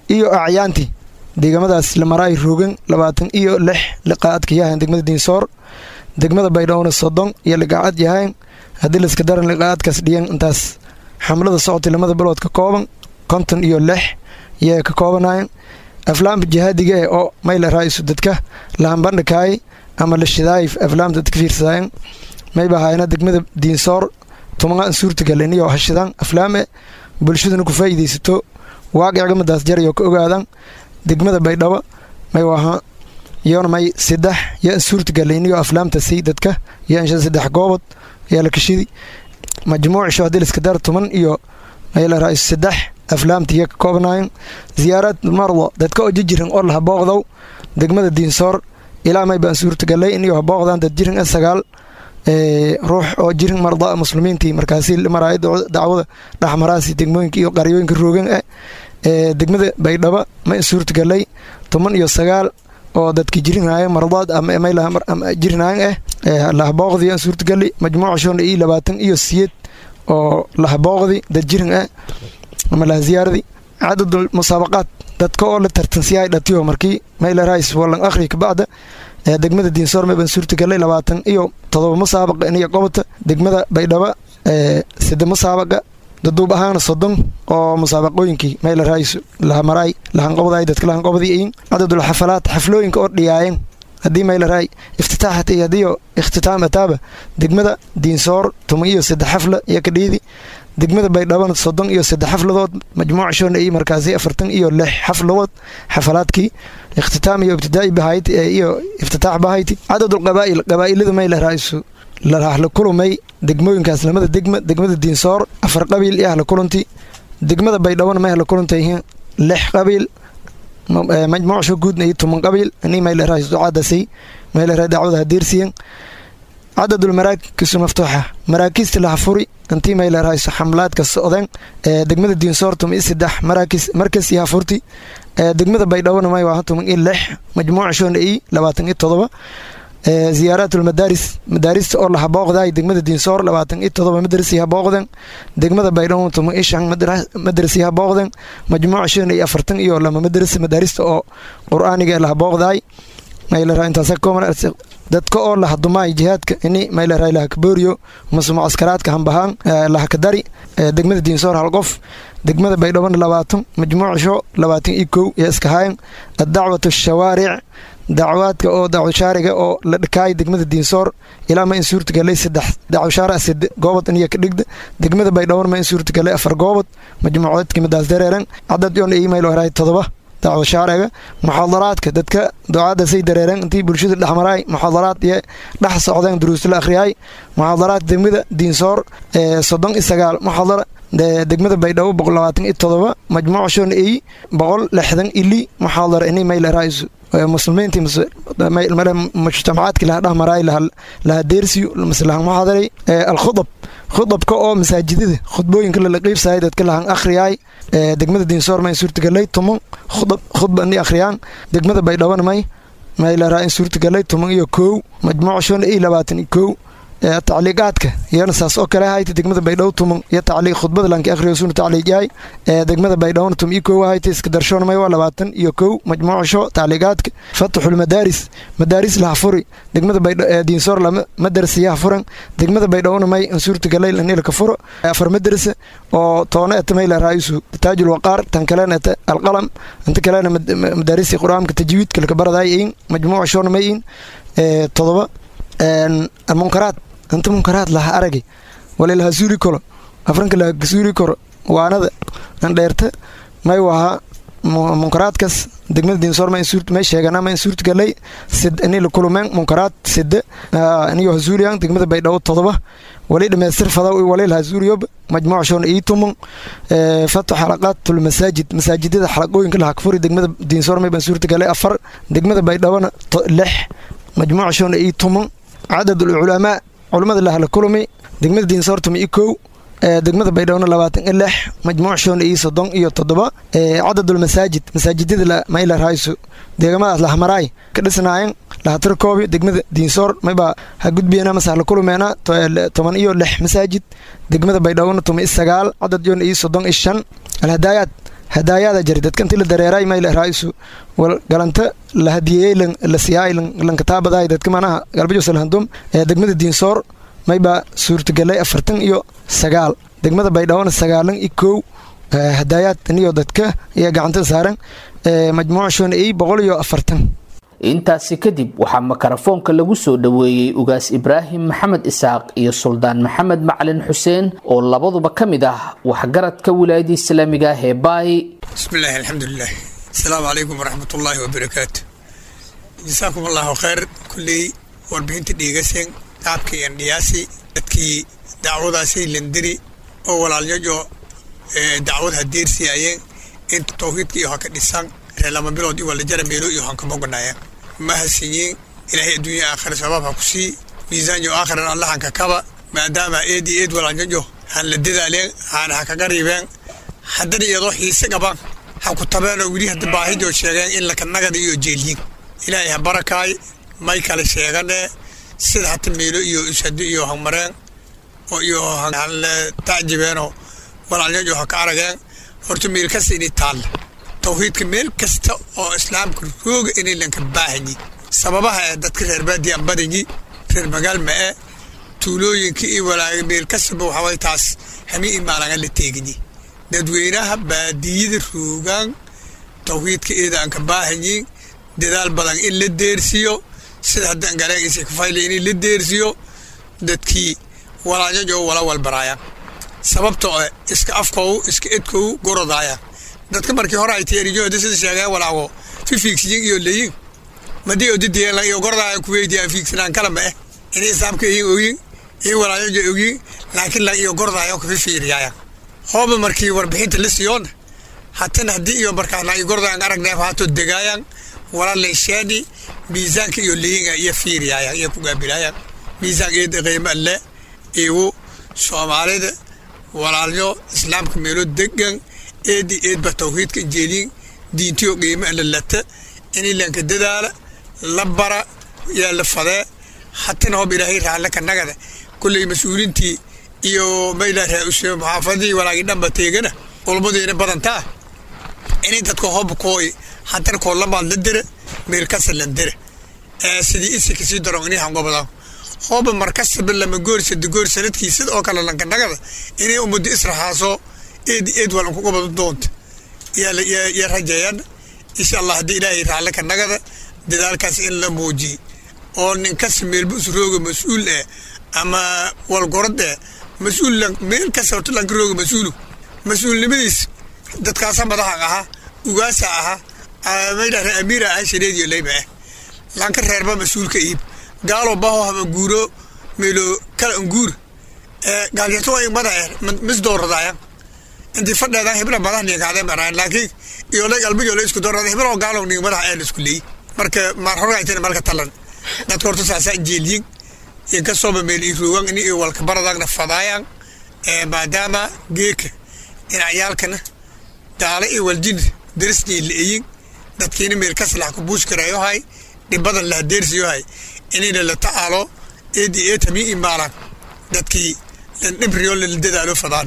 iyo acyaanti deegaamadaas lamaraay roogan labaatan iyo lix liqaacadka yahayn degmada diinsoor degmada baydhowna soddon iyo liqaacad yahayn haddii layska daran liqaacadkaas dhiyan intaas xamlada socotay lamada bilood ka kooban konton iyo lix yay ka koobanayen aflaamta jihaadiga eh oo mayla raa'isu dadka lahambandhikaay ama la shidaay aflaamta dadka fiirsadayen mayba hayna degmada diinsoor tumaa suurtagalen iyo hashidaan aflaame bulshaduna ku faa'iidaysato waaqicgamadaas jarayo ka ogaadan degmada baydhabo may waha iyona may saddex yaa suurtagaleyniyo aflaamta si dadka iyo insha saddex goobod yaa la kashidi majmuucisho haddii laiska dar tuman iyo mayla raa'isu saddex aflaamta iyo ka koobnaayeen ziyaarad mardo dadka oo jijiran oo laha booqdow degmada diinsoor ilaa may baan suurtagalay iniyo habooqdan dad jirin a sagaal ruux oo jirin marda muslimiintii markaasi maraaya dacwada dhexmaraasi degmooyinka iyo qaryooyinka roogan ah degmada baydhabo ma suurtagalay toban iyo sagaal oo dadki jirinaayan mardaad ama jirinaayan ah lahabooqdii aan suurtagali majmuuca shoona iyo labaatan iyo siyeed oo lahabooqdi dad jirin ah ama laha ziyaaradi cadadul musaabaqaad dadka oo la tartansiyahay dhatiyo markii mayla rais wallan akhri kabacda degmada diinsoor may baan suurtagalay labaatan iyo todoba musaabaqa iniyo qobota degmada baydhabo sida musaabaqa daduub ahaana soddon oo musaabaqooyinkii mayla rais lahamaraay lahanqobday dadka lahanqobdiin cadadul xafalaad xaflooyinka oo dhiyaayen haddii mayla raay iftitaaxat iyo hadiiyo ikhtitaam ataaba degmada diinsoor tuman iyo saddex xafla iyo kadhiidi degmada baydhabona soddon iyo saddex xafladood majmuuca shoona iyo markaasi afartan iyo lix xafladood xafalaadkii ikhtitaam iyo ibtidaa'i bahayti iyo iftitaax bahayti cadadul qabaa'il qabaa'ilada mayla raa'isu lahla kulumay degmooyinkaas lamada degma degmada diinsoor afar qabiil iyo ahla kulanti degmada baydhabona may ahla kulantay lix qabiil majmuucsho guudna iyo tuman qabiil ini mayla raa'is ducaadasay mayla raa dacwada hadiirsiyan cadadul maraakisu maftuuxa maraakiista laha furi intii mayla raa'is xamlaadka socdeen degmada diinsoor tuman iyo saddex maraakis markas iyo hafurti degmada baydhabona may waa tuman iyo lix majmuuca shoona iyo labaatan iyo todoba ziyaaraatulmadaaris madaarista oo laha booqdaay degmada diinsoor labaatan iyo todoba madrasi ha booqden degmada baydhabo tuman iyo shan madrasi ha booqden majmuuca shan iyo afartan iyo lama madrasa madaarista oo qur-aaniga laha booqdaay maylaraa intaasa kooman dadka oo laha dumaay jihaadka ini maylaraa laha kabooriyo mase mucaskaraadka hambahaan laha kadari degmada diinsoor hal qof degmada baydhabona labaatan majmuuca sho labaatan iyo kow iyo iskahaayan addacwatu shawaaric dacwaadka oo dacwashaariga oo la dhakaay degmada diinsoor ilaa ma in suurtagalay saddex dacwashaara side goobod iniyo ka dhigda degmada baydhawon ma in suurtagalay afar goobod majmuucadki madaas dareeran cadad yoon email haraay todoba dacwashaariga muxaadaraadka dadka ducaada say dareereen intii bulshada dhexmaraay muxaadaraad iyo dhex socdeen duruusla akhriyay muxaadaraad degmada diinsoor soddon iyo sagaal muxaadara degmada baydhabo boqol labaatan iyo todoba majmuuca shoon ey boqol lixdan ili muxaadara ini mayl raisu muslimiintii mujtamacaadkii laha dhexmaraay laha deersiyo mase lahan muxaadaray alkhudab khudabka oo masaajidada khudbooyinka lala qiibsayay dadka lahan akhriyaay degmada diinsoor ma in suurtagalay tuman khudba ini akhriyaan degmada baydhabona may maylaraa in suurtagalay tuman iyo kow majmuuca shoon ey labaatan iyo kow tacliiqaadka iyana saas oo kale ahayta degmada baydhabo tuman iyo tacliiq khudbada lanki akhriyo suna tacliiq yahay degmada baydhabona tum iyo kow ahayta iska darshoona may waa labaatan iyo kow majmuuca sho tacliiqaadka fataxul madaaris madaaris laha furi degmada diinsoor lama madarasa yaha furan degmada baydhabona may in suurtagalay lanilka furo afar madarasa oo toona eta mayla raa'isu taajul waqaar tan kalena eta alqalam inta kalena madaarisi qur-aanka tajwiidka laka baradaay in majmuuca shoona may in todoba munkaraad inta munkaraad laha aragi wali laha suuri karo afranka laha suuri karo waanada andheerta may waha munkaraadkaas degmada diinsoor may sheegana ma in suurtagalay ini la kulumeen munkaraad side iniyo hasuuriyan degmada baydhabo todoba wali dhamaystir fadaw wali laha suuriyob majmuuca shoona ii tuman fatu xalaqaatul masaajid masaajidada xalaqooyinka laha kafuri degmada diinsoor may baan suurtagalay afar degmada baydhabona lix majmuuca shoona ii tuman cadad ulculamaa culammada lahla kulumi degmada diinsoor tuma iyo kow degmada baydhawona labaatan iyo lix majmuuc shoona iyo soddon iyo toddoba cadadulmasaajid masaajidada mayla raayso deegamadaas lahamaraay ka dhisnaayen lahatirkoobi degmada diinsoor maybaa ha gudbiyena mase hala kulumeena toban iyo lix masaajid degmada baydhawona tuma iyo sagaal cadad yoona iyo soddon iyo shan alhadaayaad hadaayaada jari dadkanti la dareeray mayla raa'isu wal galanta la hadiyeeyey la siyaay lankataabadaay dadka manaha galbajosalahandum ee degmada diinsoor maybaa suurtagalay afartan iyo sagaal degmada baydhawona sagaalan iyo kow hadaayaad niyo dadka ayaa gacantada saaran majmuuca shona ey boqol iyo afartan intaasi kadib waxaa makarafoonka lagu soo dhoweeyey ugaas ibraahim maxamed isaaq iyo suldaan maxamed macalin xuseen oo labaduba ka mid ah waxgaradka wilaayada islaamiga ah ee baay bismillahi alxamdulilah asalaamu calaykum waraxmatullaahi wabarakaatu jasaakum allahu khayr kulley warbixinta dhiigaseen qaabkii andhiyaasi dadkii dacwadaasay landiri oo walaalyajo dacwad hadeersiyaayeen inta tawxiidka iyo haka dhisan reer lama bilood iyo walajara meelo iyo hankamoganaayeen ma hasinyiin ilaahay adduunya aakhira sabaab ha ku sii miisaanyo aakhiran allahanka kaba maadaama eed iyo eed walaalyajo han la dadaaleen haana ha kaga riibeen haddana iyadoo xiise qaban ha ku tabeenoo weli hadda baahidoo sheegeen in lakanagada iyo jeelyiin ilaahay ha barakaay may kale sheegane sida hata meelo iyo ishado iyo hanmareen oo iyo hanle taajibeenoo walaalyajo ha ka arageen horta meel kasta inay taalla tawxiidka meel kasta oo islaamka rooga inay lanka baahanyi sababaha ee dadka reer baadiya badanyi reer magaal ma-e tuulooyinka iyo walaaga meel kastaba waxaway taas hami imaalaga la teeganyi dadweynaha baadiyada roogaan tawxiidka eeda aan ka baahanyin dadaal badan in la deersiyo sida haddaan galeegisa kafayla in la deersiyo dadkii walaalyajo wala walbaraayaan sababtoo eh iska afkow iska edkow gorodaayaan dadka markii hore ay teeriyoda sida sheegeen walaago fi fiigsiyin iyo leyin madii odidiyeen iyo gorodaaya kuweydiyaa fiigsanaan kala ma eh inay islaamka iyin ogyin iyo walaalyajo ogyin laakiin la iyo gorodaaya kafi fiiriyaayan hooba markii warbixinta la siyoona hatana haddii iyo markaana iyo gordaan aragneef haatoo degaayaan walaalayshaani miisaanka iyo leyinga iyo fiiriyaayan iyo kugaabilaayaan miisaan eeda qiimo alle igu soomaalida walaalyo islaamka meelo degan eedi eedba tawxiidka injeeliin diintiyo qiimo alle lata inilanka dadaala la bara yaa la fadee hatana hoob ilaahay raalle ka nagada kulley mas-uulintii iyo maylaha muxaafadii walaagii dhanba teegana ulmadeena badantaa inay dadka hoob kooy haddana koolamaad la dira meel kasa lan dira sidii isi kasii daron inay hangobadaan hooba markasaba lama goor sada goor sanadkii sida oo kale lanka nagada inay ummadda israxaaso eed eed wal unku gobado doonta yaa rajeeyaan insha allah haddii ilaahay raalle ka nagada dadaalkaas in la muujiy oo ninkasta meelba usrooga mas-uul eh ama walgorad eh mas-uul meel kasta horta lanka rooga mas-uulu mas-uulnimadiis dadkaasa madaxa ahaa ugaasa ahaa maydhahda amiira ahaa shareediyo leyba ah lanka reerba mas-uulka iib gaalo baho hama guuro meelo kala anguur gaalyato ay mada eh mis dooradaayan intii fadheedan hibla madax niinkaadee maraan laakiin iyo lay alba iyo lay isku doorada hibla oo gaalo niin madaxa ee la isku leeyey marka maar horgaytana malka talan dadka horta saasaa jeeliyin inkastooba meel ii roogan ini walka baradaagna fadaayaan maadaama geeka dhinacyaalkana gaalo iyo waljin darisnii la-eyin dadkiina meel kaslax ku buush karayohay dhibadan la hadeersiyohay inayna la tacaalo eedi eetami imaalaan dadkii dhibriyo la dadaalo fadaan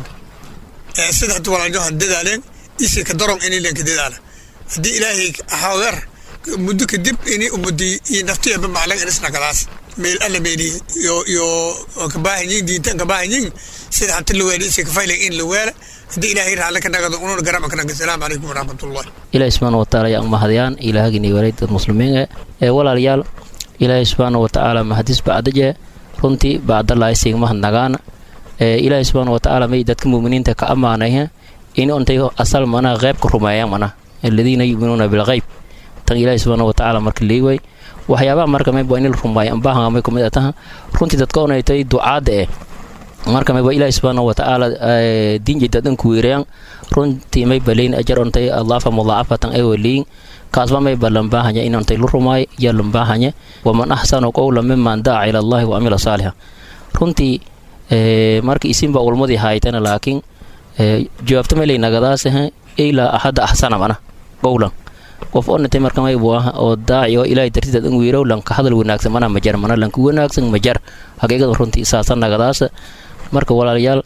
sida hadda walaalyohan dadaaleen isi ka daron inay lenka dadaala haddii ilaahay hawer muddo kadib inay ummadii iyo naftiyaba maclan inisnagadaas meel alla meeli iyo iyo kabaahanyin diintan kabaahanyin sida hanta la weela isi kafaylan in la weela haddii ilaahay raalle ka nagado ununa garama ka naga asalaamu calaykum waraxmatullahi ilaahi subxaana watacaala yaa umahadayaan ilaahagini walay dad muslimiin ee walaalayaal ilaahi subxaana watacaala mahadis bacdaje runtii bacdalaay sigmahad nagaana ee ilaahi subxaana watacaala may dadka muuminiinta ka ammaanaya in ontay asal mana qeybka rumeeyaan mana aladiina yuminuuna bilqeyb tan ilaahi subxaana watacaala marka leeway waxyaabaha marka mayba in la rumeeyo ambaahan may kumid ataha runtii dadka onaytay ducaada eh marka mayba ilaahi subxaana watacaala diinjay dadanku weerayaan runtii mayba leyn ajar ontay adlaafa mudaacafatan ay waleyin kaasba mayba lambaahanya in ontay lu rumaayo iyo lambaahanya waman axsanu qowla miman daaca ila allahi wa amila saalixa runtii marka isinba ulmadii haaytana laakiin jawaabta maylay nagadaasah ilaa axadda axsana mana qowlan qof onatay marka maybu ah oo daaci oo ilaahay dartidaad an weerow lanka hadal wanaagsan mana majar mana lanka wanaagsan majar xaqiiqada runtii saasa nagadaasa marka walaalayaal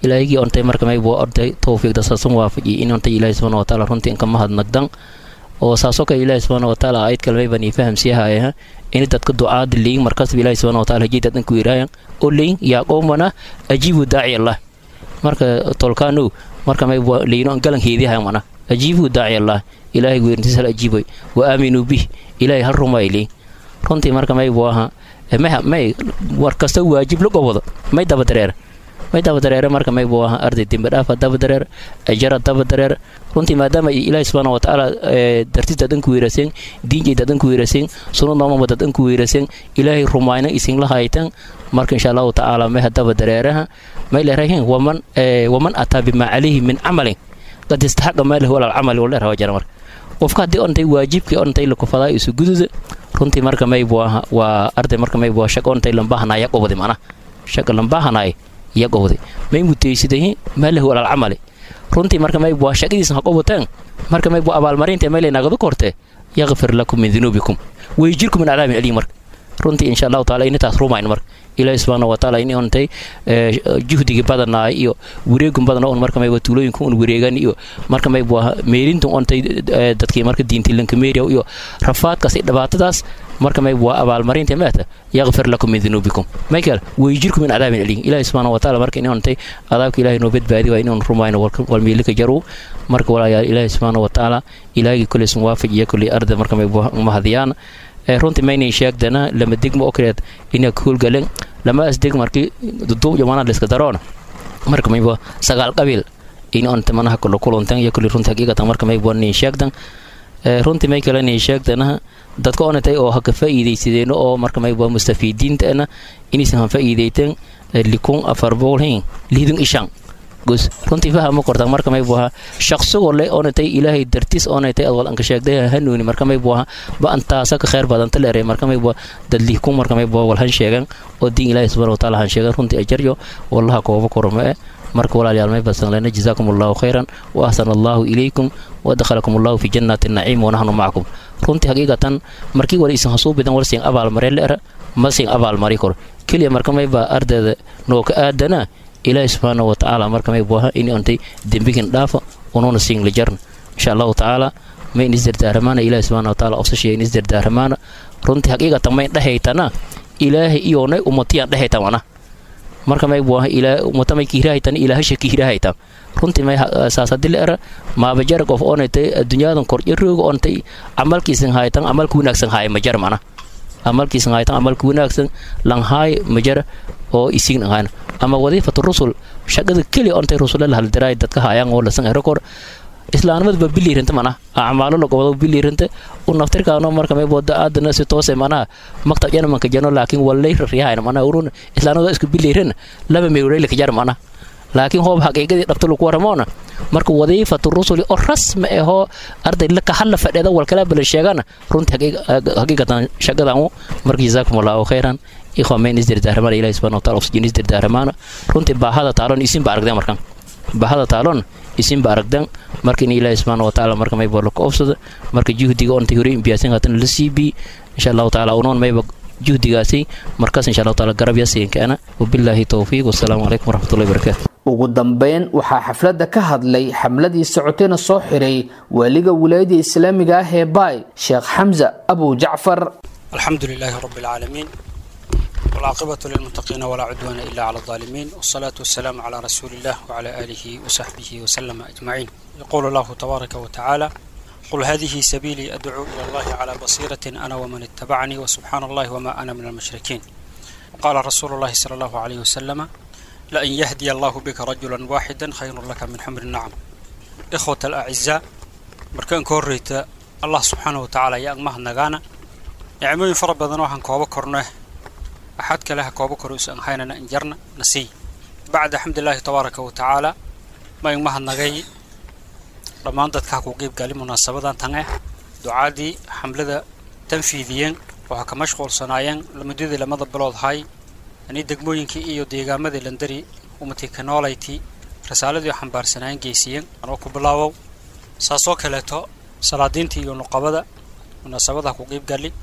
ilaahigii ontay marka mayb waa orday towfiiqda saasan waafajiy in ontay ilaahi subxaana watacaala runtii inka mahadnagdan oo saasoo kale ilaahi subxaana watacaala aayad kale mayban ii fahamsiyahayaha in dadka ducaada leyin markasba ilaahi subxaana wataala hajii dad inku yiraayan oo leyin yaa qowmana ajiibu daaci allah marka tolkaanow marka mayb waa leyino galan heediyahayan mana ajiibu daaci allah ilaahay weerintiis hal ajiiboy wa aaminuu bih ilaahay hal rumaay leyin runtii marka mayb waaha may war kasta waajib la gobado may daba dareer may daba dareere marka may buu ahaa arday dembi dhaafa daba dareer ajara daba dareer runtii maadaama ilaahi subxaana watacaala dartis dadan ku weeraseen diinjay dadan ku weeraseen sunad noomama dadan ku weeraseen ilaahay rumayna isinla haytan marka insha allahu tacaala may hadaba dareeraha may leerahin waman waman ataa bimaa calayhi min camalin qad istaxaqa maalahu walal camali waleer hawa jara marka qofka haddii ontay waajibkii ontay lakufadaa isu gududa runtii marka may buu ahaa waa arday marka may buu shaq ontay lambahanaa ya qobday mana shaqa lambahanaaye ya qobday may mutaysidahi maalahu walal camali runtii marka may buu shaqadiisa ha qobateen marka may buu abaalmarinta may leynagadu korte yakfir lakum min dunuubikum wayjirkum min cadaabin aliim marka runtii insha allahu taala initaas rumayn marka ilaahi subxaana watacaala in ontay juhdigii badanaay iyo wareegun badana un marka mayba tuulooyinka un wareegan iyo marka maybu meelintu ontay dadkii marka diintilanka meeriya iyo rafaadkaas iyo dhibaatadaas marka maybu waa abaalmarinta maata yakfir lakum min dunuubikum michael wayjirkum min cadaabin aliim ilaahi subxaana wataala marka in ontay adaabka ilahi noo badbaadi waa inun rumayno walmeelika jaru marka walaayaal ilaahi subxaana watacaala ilaahigii koleysan waafajiya koley arda marka maybu mahadiyaan runtii maynay sheegdana lama degmo okreed ina kuulgalen lama asdeg markii duduub jamana liska daroona marka mayba sagaal qabiil in onta manaha kolo kuluntan iyo kuli runtii haqiiqatan marka mayba nin sheegdan runtii may kale nin sheegdana dadka onatay oo haka faa'iidaysadeen oo marka mayba mustafiidiintana inaysan han faa'iidaytan likun afar boqolhin liidun ishan gus runtii fahama kortan marka may buha shaqsigoo le onatay ilaahay dartiis onatay adwal anka sheegday hanuuni marka may buha ba antaasa ka khayr badan taleere marka may buha dadlih ku marka may buha wal han sheegan oo diin ilaahay subhanahu wa ta'ala han sheegan runtii ajaryo wallaha kooba korma ee marka walaalayaal may basan lena jazaakum allahu khayran wa ahsana allahu ilaykum wa dakhalakum allahu fi jannati naciim wa nahnu macakum runtii haqiiqatan markii wala isan hasuu bidan wal siin abaal mareen leera ma siin abaal mari kor keliya marka may ba ardayda noo ka aadana ilaahi subxaana wa tacaala marka may buaha in ontay dembigin dhaafa unuuna siin la jarn insha allahu tacaala may in isdardaaramaana ilaahi subxaana wa taala osashiya in isdardaaramaana runtii haqiiqatan may dhehaytana ilaahay iyoonay umatiyaan dhehaytan wana marka may buaha ilaa umata may kiirahaytan ilaahasha kiirahaytan runtii may saasadile era maabajar qof onaytay addunyaadan korjarooga ontay camalkiisan haytan camalka wanaagsan haaya majar mana amalkiisan haytan amalka wanaagsan langhaay majar oo isign ahaan ama wadiifatu rusul shaqada keli ontay rusula la haldiraay dadka hayaan oo lasan rekor islaamnimada biliiranta mana acmaalo la gobado biliiranta u naftirkaano marka may boda aadana si toose mana maktab jana manka jano laakiin walay riyahayn mana urun islaamnimada isku biliiran laba meeray la kajar mana laakiin hoob xaqiiqadii dhabta lagu waramoona marka wadiifatu rusuli oo rasmi ahoo arday la kahalla fadheeda walkala bala sheegana runtii haqiiqatan shaqadan marka jazaakum allahu khayran ikhwa mayn isdirdaaramaana ilahi subhana wataala oxygen isdirdaaramaana runtii baahada taalon isinba aragdan markan baahada taalon isinba aragdan marka in ilaahi subhana wataala marka mayba laka obsada marka juhdiga ontay hore imbiyasan haatan la sii bi insha allahu taala unoon mayba juhdigaasi markaas insha allahu taala garab yasiinkaana wabilaahi towfiiq wasalaamu calaykum waraxmatullahi wabarakaatu ugu dambeyn waxaa xafladda ka hadlay xamladii socotayna soo xiray waaliga wilaayada islaamiga ah ee baay sheekh xamza abu jacfar alxamdu lilaahi rabi alcaalamiin والعاقبة للمتقين ولا عدوان إلا على الظالمين والصلاة والسلام على رسول الله وعلى آله وصحبه وسلم أجمعين يقول الله تبارك وتعالى قل هذه سبيلي أدعو إلى الله على بصيرة أنا ومن اتبعني وسبحان الله وما أنا من المشركين وقال رسول الله صلى الله عليه وسلم لأن يهدي الله بك رجلا واحدا خير لك من حمر النعم إخوة الأعزاء مركان كوريت الله سبحانه وتعالى يا أغمه نغانا نعمين فرب بدنوحن كوبا كورنه أحد كلها كوبا كروس أن هينا نجرنا نسي بعد حمد الله تبارك وتعالى ما يغمه نغاي dhammaan dadka ku qeyb gali munaasabadan tan ah ducaadii xamlada tanfiidiyeen waxaa ka mashquulsanaayeen muddadii lamada bilood hay ani degmooyinkii iyo deegaamadii landari umatii kanoolayti risaaladii xambaarsanaayen geysiyeen anoo ku bilaabow saasoo kaleeto salaadiintii iyo nuqabada munaasabadaha ku qeyb gali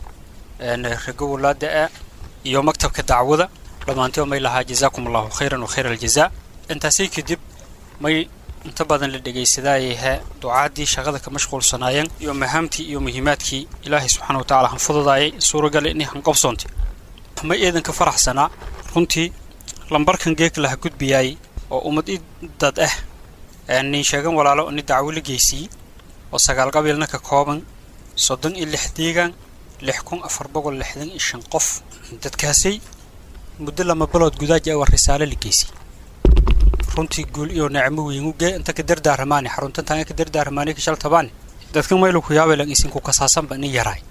rago walaada ah iyo maktabka dacwada dhammaantii may lahaa jazaakum allahu khayran wa khayra aljazaa intaasii kadib may inta badan la dhegaysadaayaha ducaadii shaqada ka mashquulsanaayeen iyo mahaamtii iyo muhiimaadkii ilaahay subxaana wa tacala han fududaayay suuragale inay han qabsoontay may eedanka faraxsanaa runtii lambarkan geeg laha gudbiyaayey oo ummad i dad ah nin sheegan walaalo ni dacwo la geysiyey oo sagaal qabiilna ka kooban soddon iyo lix deegaan lix kun afar boqol lixdan iyo shan qof dadkaasay muddo lama bilood gudaaji awa risaale la geysiyey runtii guul iyo nicmo weynugee inta ka dardaaramaani xaruntan tanga ka dardaaramaani ka shaltabaani dadkan maylu ku yaabelan isinku kasaasanba ni yaraay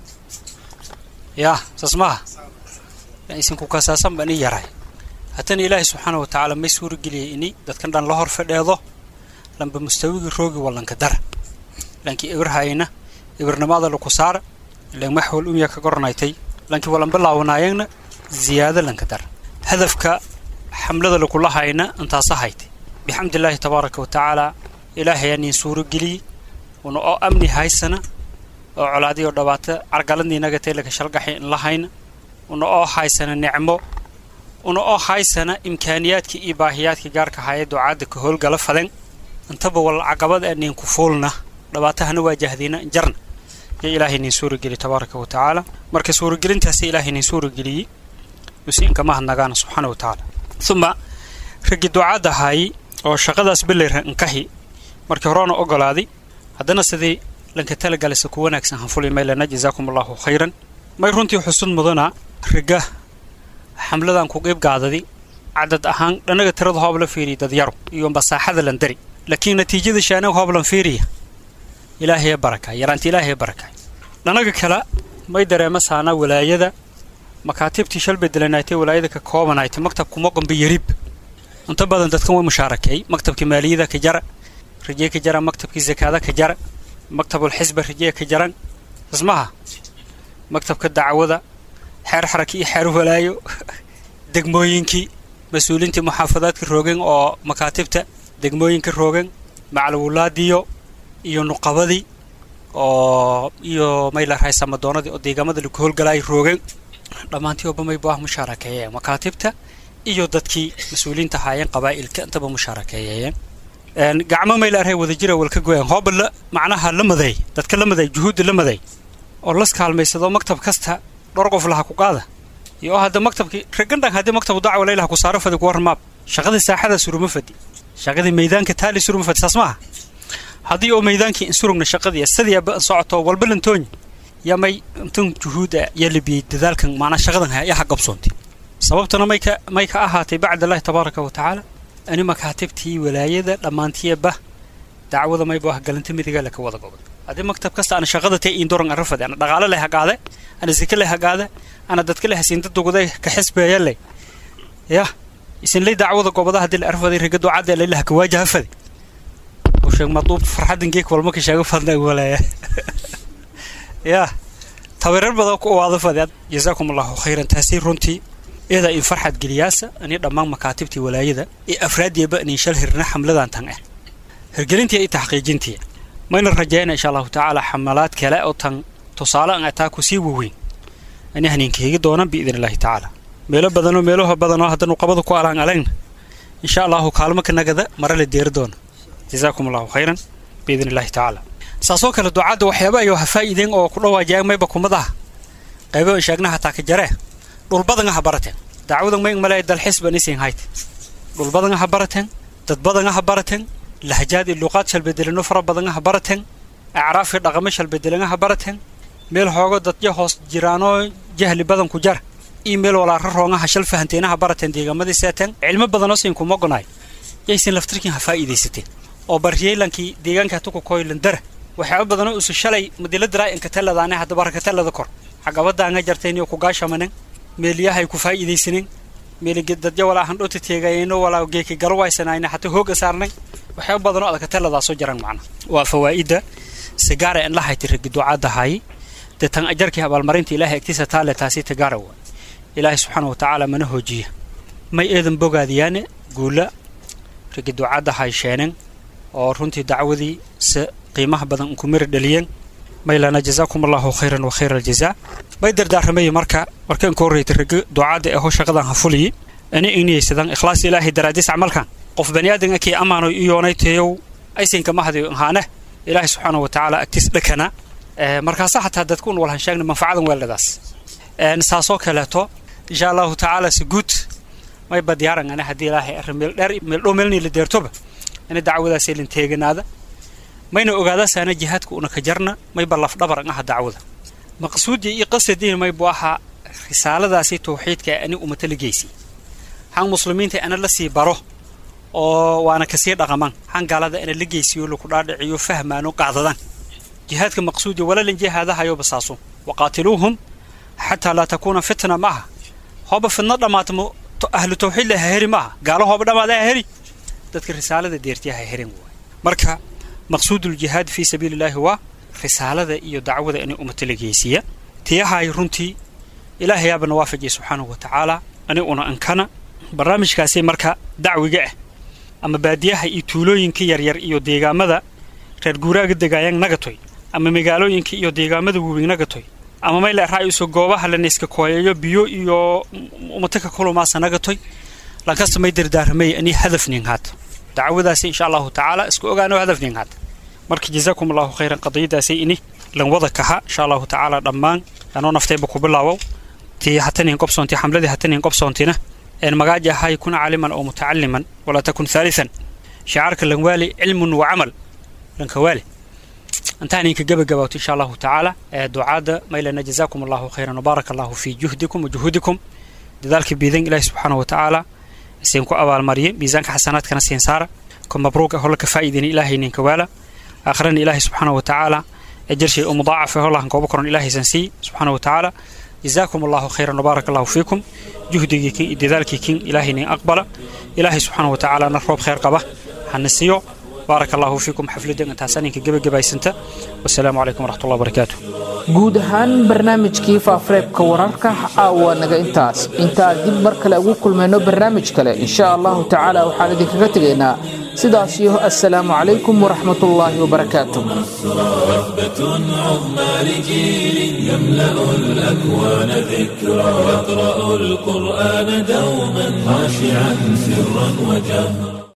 yaa saas maaha isinku kasaasanba ni yaraay haddana ilaahay subxaana wa tacaala may suurageliyay ini dadkan dhan la hor fadheedo lamba mustawigii roogi wallanka dara lankii ibirhayna ibirnimada laku saara ilan maxwal umya ka goranaytay lankii walan bilaawanaayagna ziyaado lanka dara hadafka xamlada lakula hayna intaasa haytay bixamdillaahi tabaaraka wa tacaala ilaahay aniin suuro geliyey una oo amni haysana oo colaadiyoo dhabaata cargaladniinaga taylaka shalgaxay in la hayna una oo haysana nicmo una oo haysana imkaaniyaadka iyo baahiyaadka gaarka haya ducaadda ka howlgala faden intaba wal caqabad aniin ku fuulna dhabaatahana waajahdiina jarna yo ilaahay nin suurageliy tabaaraka wa tacaala marka suuragelintaasi ilaahay nin suurageliyey usiinka mahadnagaana subxaana wa tacaala uma raggii ducaadda ahaayey oo shaqadaas beleyra inkahi markii horena ogolaaday haddana sidii lanka talagalisa ku wanaagsan hanfuli maylana jazaakum allahu khayran may runtii xusud mudana ragga xamladan ku qeyb gaadadi cadad ahaan dhanaga tirada hoob la fiiriya dadyaro iyo masaaxada lan dari laakiin natiijada shaanaga hoob lan fiiriya ilaahaya barakaay yaraanta ilaahaya barakaay dhanaga kale may dareema saana walaayada makaatibtii shal bedelanaaytay walaayada ka koobanaaytay maktabku moqonba yarib inta badan dadkan way mushaarakeey maktabka maaliyada ka jara rajee ka jara maktabkii zakaada ka jara maktabul xisba rajee ka jaran ismaha maktabka dacwada xeer xaraki iyo xeer walaayo degmooyinkii mas-uuliintii muxaafadaadka roogeen oo makaatibta degmooyinka roogeen macalwulaadiyo iyo nuqabadii oo iyo mayla raysamadoonadii oo deegaamada lagu howlgalaay roogeen dhammaantii oba may baah mushaarakeeyeen makaatibta iyo dadkii mas-uuliyiinta ahaayeen qabaa'ilka intaba mushaarakeeyeen gacmo mayla arhay wada jira walka goyaan hooba la macnaha la maday dadka la maday juhuudda la maday oo las kaalmaysado maktab kasta dhowr qof laha ku qaada iyo oo hadda maktabkii ragandhan haddii maktabu dacwa laylaha ku saaro fadi ku warmaab shaqadii saaxada suruma fadi shaqadii maydaanka taali suruma fadi saas maaha haddii oo maydaankii insurugna shaqadii sadiiaba in socoto walba lantoonya yaa may intan juhuuda yaa labiyey dadaalkan macnaa shaqadan yaa ha qabsoontay sababtana may ka may ka ahaatay bacd allahi tabaaraka wa tacaala ani makaatibtii walaayada dhammaantiyaba dacwada may baa galanta midiga laka wada gobol haddii maktab kasta ana shaqada tay indoran arafade ana dhaqaale leh hagaade ana zike leh hagaade ana dadka leh hasiinda duguday ka xisbeeya leh ya isin lay dacwada gobada haddii la arfaday riga ducada lay laha ka waajaha fade oo sheeg maduub farxadan geek walma ka sheego fadna walaaya ya tabarar badan ku waada fade jazaakum allahu khayran taasi runtii iyada in farxad geliyaasa ani dhammaan makaatibtii walaayada ee afraadiiba inin shal hirna xamladan tan ah hirgelintii iyo taxqiijintii mayna rajayna insha allahu tacaala xamalaad kale oo tan tusaale an ataa ku sii waweyn ani haniinkeegi doonan biidn illahi tacaala meelo badanoo meelaha badanoo haddanu qabada ku alaan alayna insha allahu kaalmo ka nagada mara la deeri doona jazaakum allahu khayran biidn illahi tacaala saasoo kale ducaadda waxyaaba ayuu ha faa'iideen oo ku dhawaajiyaan mayba kumadaha qaybo in sheegna hataa ka jaree dhulbadanga ha barateen dacwadan may male dalxis ban isin hayt dhulbadanga ha barateen dadbadanga ha barateen lahjaad iyo luqaad shalbedelano fara badanga ha barateen acraaf iyo dhaqamo shalbedelanga ha barateen meel hoogo dadyo hoos jiraanoo jahli badan ku jar iyo meel walaara roongaha shal fahanteena ha barateen deegaamadii seeteen cilmo badanoo sin kuma gonaay yaysin laftirkiin ha faa'iidaysateen oo baryeylankii deegaanka hatuku koylandara waxyaaba badanoo usu shalay madila diraa inkateladaane hadda barakatelada kor xagabadaanga jarteen iyo kugaashamanen meeliyahay ku faa'iidaysanen meeligedadyo walaa handhota teegayeno walaa geeki galo waysanayna hataa hooga saarnay waxyaaba badanoo adakateladaasoo jaran macna waa fawaa'idda sigaara in la hayti ragi ducaadahay dee tan ajarkii abaalmarinta ilaahay agtiisa taale taasi tagaara waa ilaahay subxaana wa tacaala mana hoojiya may eedan bogaadiyaane guula ragi ducaadda haysheeneen oo runtii dacwadii se qiimaha badan ku miri dhaliyeen maylana jazaakum allahu khayran wa khayra aljazaa may dardaarramaya marka markaan ka horreytay ragi ducaadda eho shaqadan ha fuliyi ani iniyaysadaan ikhlaas ilaahay daraadiis camalkan qof bani aadan akii amaano iyoonaytayow aysanka mahadi ahaane ilaahay subxaanahu watacaala agtiis dhakana markaasa xataa dadkuun walhan sheegna manfacadan weeldhadaas saasoo kaleeto insha allahu tacaala si guud mayba diyaarangana haddii ilaahay arrin meeldheer meeldhow meelnii la deertoba ina dacwadaasay lin teeganaada mayna ogaadasaana jihaadka una ka jarna mayba lafdhabaran aha dacwada maqsuudii iyo qasadiina maybu ahaa risaaladaasi tawxiidka ani umata la geysi han muslimiinta ana la sii baro oo waana kasii dhaqaman han gaalada ana la geysiyo laku dhaadhiciyo fahmaano qaadadan jihaadka maqsuudi walalan jihaadahayo basaaso waqaatiluuhum xataa laa takuuna fitna maaha hooba fidno dhammaata ahlu tawxiid la haheri maaha gaalo hooba dhammaada haheri dadka risaalada deertiya haherin waay marka maqsuuduljihaad fii sabiili illaahi waa risaalada iyo dacwada inay ummata la geysiya tiyahay runtii ilaahayaabana waafajiya subxaanahu wa tacaala ani una ankana barnaamijkaasi marka dacwiga ah ama baadiyaha iyo tuulooyinka yaryar iyo deegaamada reer guuraaga degaayang nagatoy ama magaalooyinka iyo deegaamada waaweyn nagatoy ama mayla raa'iso goobaha la neyska kooyayo biyo iyo umataka kulumaasa nagatoy lankasta may dardaaramay ani hadafnin haata dacwadaasi insha allahu tacaala isku ogaano hadafnin haata marka jazaakum allahu khayran qadiyadaasi ini lan wada kaha insha allahu tacaala dhammaan anoo naftayba ku bilaawow tii hatanin qobsoonti xamladii hatanin qobsoontina een magaaji ahay kun caaliman oo mutacaliman walaa takun haalian shicaarka lanwaali cilmun wa camal lankawaali antaaninka gabagabawto insha allahu tacaala ducaada maylana jazaakum allahu khayran wabaaraka allahu fii juhdikum wa juhuudikum dadaalka biidan ilaahi subxaanahu wa tacaala siin ku abaalmariye miisaanka xasanaadkana siin saara ko mabruuq holla ka faa'iidina ilaahay ninka waala aakhirana ilaahay subxaanahu wa tacaala ajarshay oo mudaacafe hollahan kooba koran ilaahaysan sii subxaanahu wa tacaala جزاكم الله خيرا وبارك الله فيكم جهدي كين دذالك كين إلهي نين أقبل إلهي سبحانه وتعالى نروب خير قبه حنسيو بارك الله فيكم حفلة أنت سنين كجب جباي سنتا والسلام عليكم ورحمة الله وبركاته guud ahaan barnaamijkii faafareebka wararka caawa naga intaas intaan dib mar kale ugu kulmayno barnaamij kale insha allahu tacaala waxaan idinkaga tegaynaa sidaas iyo assalaamu calaykum waraxmat ullaahi wabarakaatuh وثبة عظمى لجيل يملأ الأكوان ذكرى يقرأ القرآن دوما خاشعا سرا وجهرا